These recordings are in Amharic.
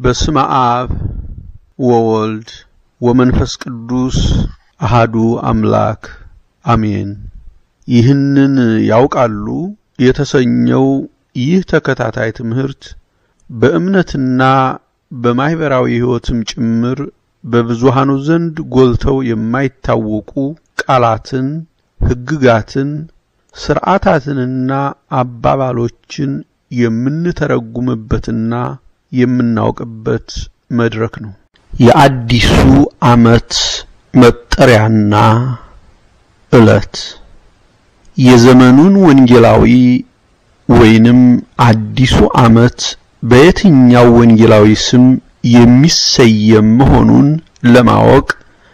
በስመ አብ ወወልድ ወመንፈስ ቅዱስ አሃዱ አምላክ አሜን። ይህንን ያውቃሉ የተሰኘው ይህ ተከታታይ ትምህርት በእምነትና በማኅበራዊ ሕይወትም ጭምር በብዙሃኑ ዘንድ ጎልተው የማይታወቁ ቃላትን፣ ሕግጋትን፣ ሥርዓታትንና አባባሎችን የምንተረጉምበትና የምናውቅበት መድረክ ነው። የአዲሱ ዓመት መጠሪያና ዕለት የዘመኑን ወንጌላዊ ወይንም አዲሱ ዓመት በየትኛው ወንጌላዊ ስም የሚሰየም መሆኑን ለማወቅ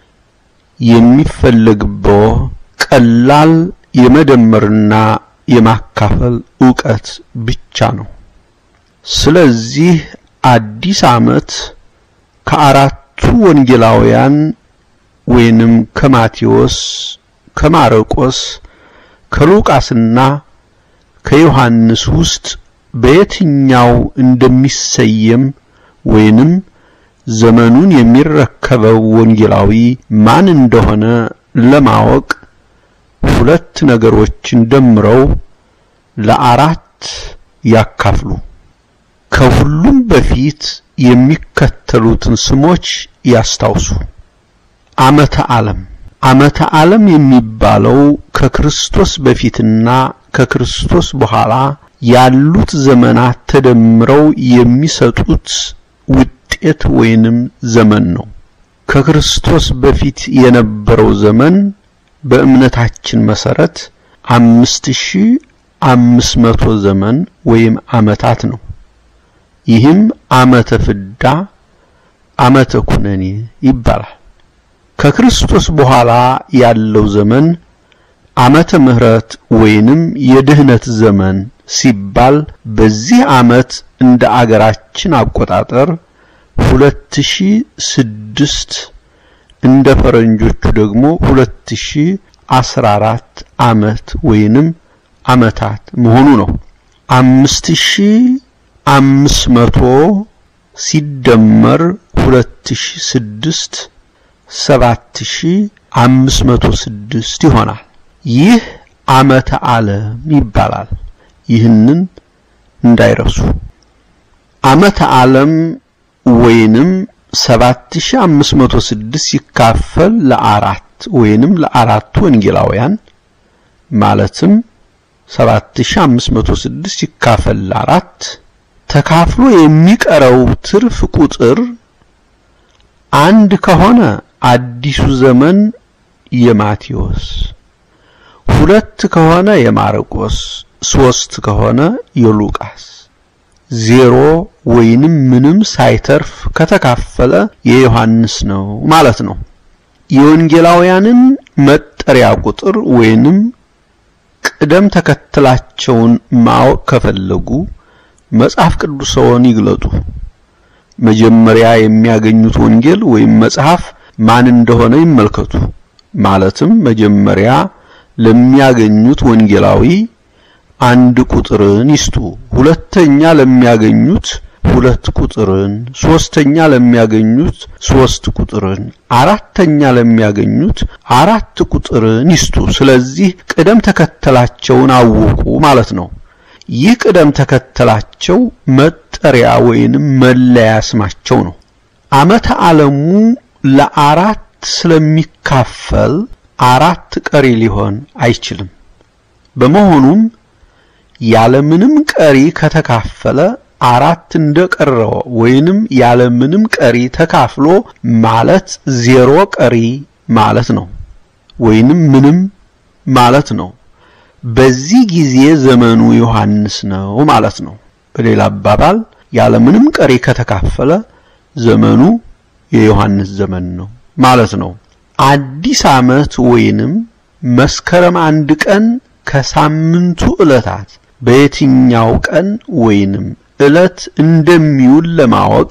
የሚፈለግበው ቀላል የመደመርና የማካፈል ዕውቀት ብቻ ነው። ስለዚህ አዲስ ዓመት ከአራቱ ወንጌላውያን ወይንም ከማቴዎስ፣ ከማርቆስ፣ ከሉቃስና ከዮሐንስ ውስጥ በየትኛው እንደሚሰየም ወይንም ዘመኑን የሚረከበው ወንጌላዊ ማን እንደሆነ ለማወቅ ሁለት ነገሮችን ደምረው ለአራት ያካፍሉ። ከሁሉም በፊት የሚከተሉትን ስሞች ያስታውሱ። ዓመተ ዓለም ዓመተ ዓለም የሚባለው ከክርስቶስ በፊትና ከክርስቶስ በኋላ ያሉት ዘመናት ተደምረው የሚሰጡት ውጤት ወይንም ዘመን ነው። ከክርስቶስ በፊት የነበረው ዘመን በእምነታችን መሰረት አምስት ሺህ አምስት መቶ ዘመን ወይም ዓመታት ነው። ይህም ዓመተ ፍዳ፣ ዓመተ ኩነኔ ይባላል። ከክርስቶስ በኋላ ያለው ዘመን ዓመተ ምሕረት ወይንም የድህነት ዘመን ሲባል በዚህ ዓመት እንደ አገራችን አቆጣጠር 2006 እንደ ፈረንጆቹ ደግሞ 2014 ዓመት ወይንም ዓመታት መሆኑ ነው። 5500 ሲደመር 2006 7506 ይሆናል። ይህ ዓመተ ዓለም ይባላል። ይህንን እንዳይረሱ። ዓመተ ዓለም ወይንም 7506 ሲካፈል ለአራት ወይንም ለአራቱ ወንጌላውያን ማለትም 7506 ሲካፈል ለአራት ተካፍሎ የሚቀረው ትርፍ ቁጥር አንድ ከሆነ አዲሱ ዘመን የማቴዎስ፣ ሁለት ከሆነ የማርቆስ፣ ሶስት ከሆነ የሉቃስ፣ ዜሮ ወይንም ምንም ሳይተርፍ ከተካፈለ የዮሐንስ ነው ማለት ነው። የወንጌላውያንን መጠሪያ ቁጥር ወይንም ቅደም ተከተላቸውን ማወቅ ከፈለጉ መጽሐፍ ቅዱስዎን ይግለጡ። መጀመሪያ የሚያገኙት ወንጌል ወይም መጽሐፍ ማን እንደሆነ ይመልከቱ። ማለትም መጀመሪያ ለሚያገኙት ወንጌላዊ አንድ ቁጥርን ይስጡ። ሁለተኛ ለሚያገኙት ሁለት ቁጥርን፣ ሶስተኛ ለሚያገኙት ሶስት ቁጥርን፣ አራተኛ ለሚያገኙት አራት ቁጥርን ይስጡ። ስለዚህ ቅደም ተከተላቸውን አወቁ ማለት ነው። ይህ ቅደም ተከተላቸው መጠሪያ ወይንም መለያ ስማቸው ነው። ዓመተ ዓለሙ ለአራት ስለሚካፈል አራት ቀሪ ሊሆን አይችልም። በመሆኑም ያለምንም ቀሪ ከተካፈለ አራት እንደቀረው ወይንም ያለምንም ቀሪ ተካፍሎ ማለት ዜሮ ቀሪ ማለት ነው፣ ወይንም ምንም ማለት ነው። በዚህ ጊዜ ዘመኑ ዮሐንስ ነው ማለት ነው። በሌላ አባባል ያለምንም ቀሪ ከተካፈለ ዘመኑ የዮሐንስ ዘመን ነው ማለት ነው። አዲስ ዓመት ወይንም መስከረም አንድ ቀን ከሳምንቱ ዕለታት በየትኛው ቀን ወይንም ዕለት እንደሚውል ለማወቅ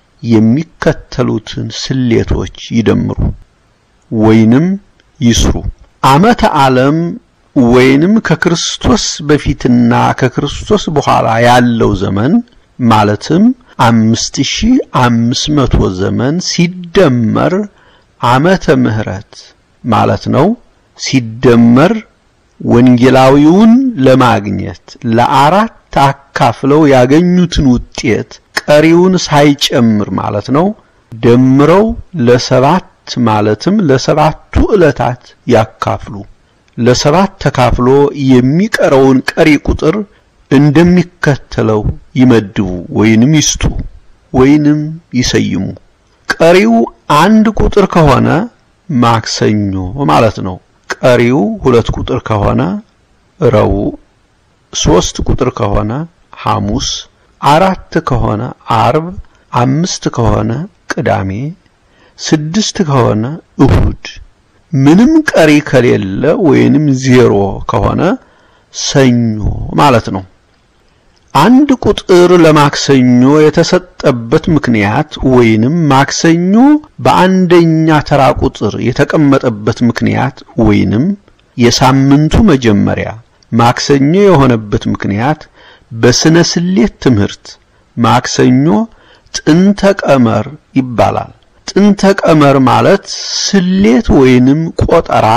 የሚከተሉትን ስሌቶች ይደምሩ ወይንም ይስሩ። ዓመተ ዓለም ወይንም ከክርስቶስ በፊትና ከክርስቶስ በኋላ ያለው ዘመን ማለትም አምስት ሺህ አምስት መቶ ዘመን ሲደመር ዓመተ ምህረት ማለት ነው። ሲደመር ወንጌላዊውን ለማግኘት ለአራት አካፍለው ያገኙትን ውጤት ቀሪውን ሳይጨምር ማለት ነው ደምረው ለሰባት ማለትም ለሰባቱ ዕለታት ያካፍሉ። ለሰባት ተካፍሎ የሚቀረውን ቀሪ ቁጥር እንደሚከተለው ይመድቡ ወይንም ይስጡ ወይንም ይሰይሙ። ቀሪው አንድ ቁጥር ከሆነ ማክሰኞ ማለት ነው። ቀሪው ሁለት ቁጥር ከሆነ ረቡዕ፣ ሶስት ቁጥር ከሆነ ሐሙስ፣ አራት ከሆነ አርብ፣ አምስት ከሆነ ቅዳሜ፣ ስድስት ከሆነ እሁድ፣ ምንም ቀሪ ከሌለ ወይንም ዜሮ ከሆነ ሰኞ ማለት ነው። አንድ ቁጥር ለማክሰኞ የተሰጠበት ምክንያት ወይንም ማክሰኞ በአንደኛ ተራ ቁጥር የተቀመጠበት ምክንያት ወይንም የሳምንቱ መጀመሪያ ማክሰኞ የሆነበት ምክንያት በስነ ስሌት ትምህርት ማክሰኞ ጥንተ ቀመር ይባላል። ጥንተ ቀመር ማለት ስሌት ወይንም ቆጠራ፣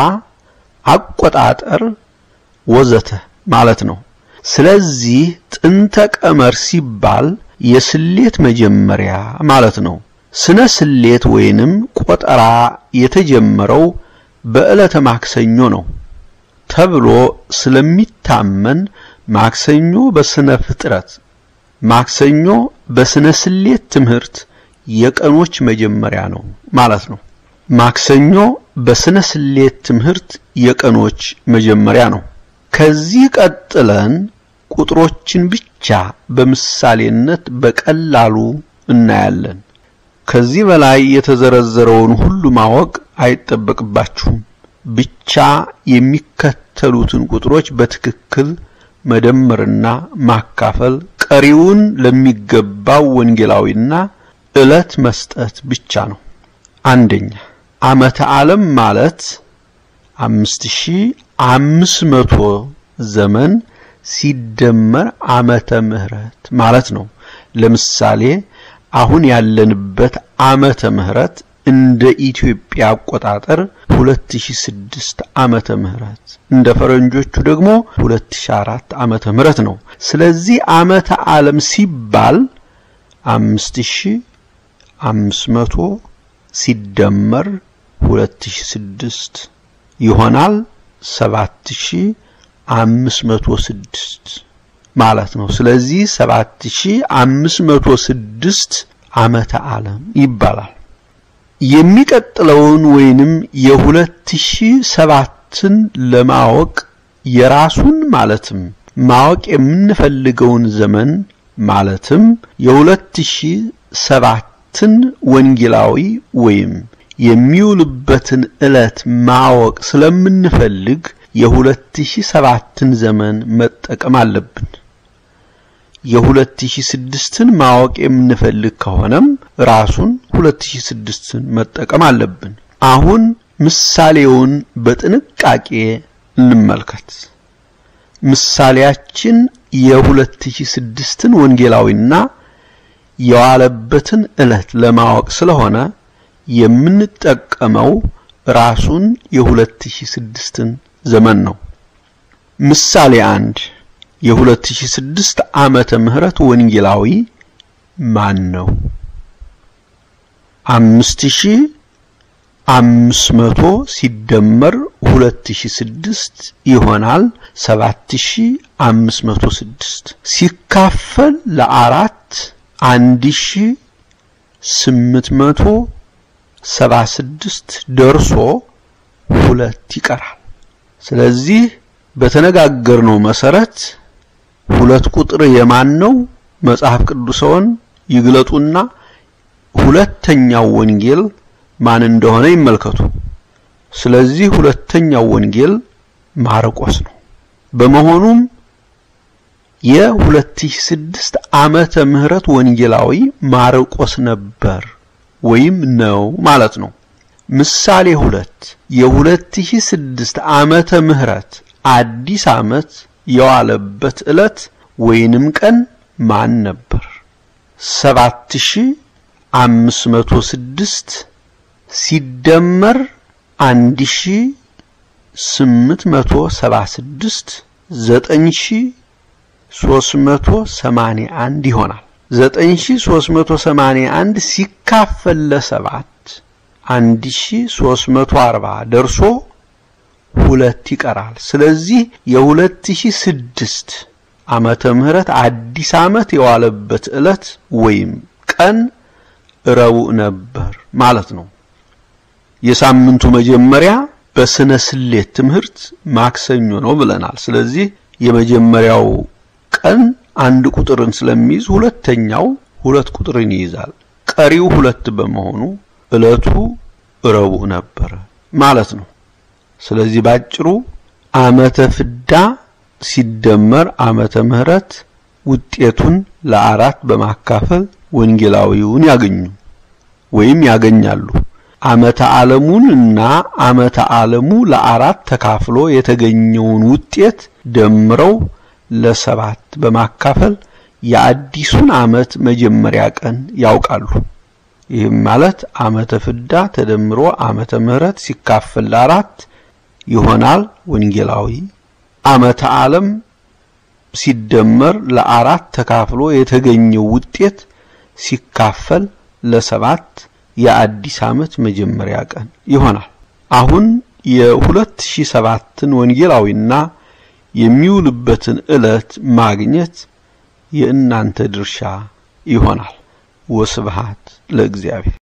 አቆጣጠር ወዘተ ማለት ነው። ስለዚህ ጥንተ ቀመር ሲባል የስሌት መጀመሪያ ማለት ነው። ስነ ስሌት ወይንም ቆጠራ የተጀመረው በዕለተ ማክሰኞ ነው ተብሎ ስለሚታመን ማክሰኞ በስነ ፍጥረት፣ ማክሰኞ በስነ ስሌት ትምህርት የቀኖች መጀመሪያ ነው ማለት ነው። ማክሰኞ በስነ ስሌት ትምህርት የቀኖች መጀመሪያ ነው። ከዚህ ቀጥለን ቁጥሮችን ብቻ በምሳሌነት በቀላሉ እናያለን። ከዚህ በላይ የተዘረዘረውን ሁሉ ማወቅ አይጠበቅባችሁም። ብቻ የሚከተሉትን ቁጥሮች በትክክል መደመርና ማካፈል፣ ቀሪውን ለሚገባው ወንጌላዊና ዕለት መስጠት ብቻ ነው። አንደኛ ዓመተ ዓለም ማለት አምስት ሺህ አምስት መቶ ዘመን ሲደመር ዓመተ ምህረት ማለት ነው። ለምሳሌ አሁን ያለንበት ዓመተ ምህረት እንደ ኢትዮጵያ አቆጣጠር 2006 ዓመተ ምህረት እንደ ፈረንጆቹ ደግሞ 2004 ዓመተ ምህረት ነው። ስለዚህ ዓመተ ዓለም ሲባል 5500 ሲደመር 2006 ይሆናል 7506 ማለት ነው። ስለዚህ 7506 ዓመተ ዓለም ይባላል። የሚቀጥለውን ወይንም የ2007ን ለማወቅ የራሱን ማለትም ማወቅ የምንፈልገውን ዘመን ማለትም የ2007ን ወንጌላዊ ወይም የሚውልበትን ዕለት ማወቅ ስለምንፈልግ የ2007ን ዘመን መጠቀም አለብን። የ2006ን ማወቅ የምንፈልግ ከሆነም ራሱን 2006ን መጠቀም አለብን። አሁን ምሳሌውን በጥንቃቄ እንመልከት። ምሳሌያችን የ2006ን ወንጌላዊና የዋለበትን ዕለት ለማወቅ ስለሆነ የምንጠቀመው ራሱን የ2006ን ዘመን ነው። ምሳሌ አንድ የ2006 ዓመተ ምህረት ወንጌላዊ ማን ነው? አምስት ሺህ አምስት መቶ ሲደመር ሁለት ሺህ ስድስት ይሆናል ሰባት ሺህ አምስት መቶ ስድስት ሲካፈል ለአራት አንድ ሺህ ስምንት መቶ ሰባ ስድስት ደርሶ ሁለት ይቀራል። ስለዚህ በተነጋገርነው መሰረት ሁለት ቁጥር የማን ነው? መጽሐፍ ቅዱስውን ይግለጡና ሁለተኛው ወንጌል ማን እንደሆነ ይመልከቱ። ስለዚህ ሁለተኛው ወንጌል ማርቆስ ነው። በመሆኑም የ2006 ዓመተ ምህረት ወንጌላዊ ማርቆስ ነበር ወይም ነው ማለት ነው። ምሳሌ ሁለት የ2006 ዓመተ ምህረት አዲስ ዓመት የዋለበት ዕለት ወይንም ቀን ማን ነበር? 7506 ሲደመር 1876 9381 ይሆናል። 9381 ሲካፈል ለሰባት 1340 ደርሶ ሁለት ይቀራል። ስለዚህ የ2006 ዓመተ ምህረት አዲስ ዓመት የዋለበት ዕለት ወይም ቀን ረቡዕ ነበር ማለት ነው። የሳምንቱ መጀመሪያ በስነ ስሌት ትምህርት ማክሰኞ ነው ብለናል። ስለዚህ የመጀመሪያው ቀን አንድ ቁጥርን ስለሚይዝ ሁለተኛው ሁለት ቁጥርን ይይዛል። ቀሪው ሁለት በመሆኑ ዕለቱ ረቡዕ ነበረ ማለት ነው። ስለዚህ ባጭሩ ዓመተ ፍዳ ሲደመር ዓመተ ምህረት ውጤቱን ለአራት በማካፈል ወንጌላዊውን ያገኙ ወይም ያገኛሉ። ዓመተ ዓለሙን እና ዓመተ ዓለሙ ለአራት ተካፍሎ የተገኘውን ውጤት ደምረው ለሰባት በማካፈል የአዲሱን ዓመት መጀመሪያ ቀን ያውቃሉ። ይህም ማለት ዓመተ ፍዳ ተደምሮ ዓመተ ምህረት ሲካፈል ለአራት ይሆናል ወንጌላዊ። ዓመተ ዓለም ሲደመር ለአራት ተካፍሎ የተገኘው ውጤት ሲካፈል ለሰባት የአዲስ ዓመት መጀመሪያ ቀን ይሆናል። አሁን የ2007ን ወንጌላዊና የሚውልበትን ዕለት ማግኘት የእናንተ ድርሻ ይሆናል። ወስብሃት ለእግዚአብሔር።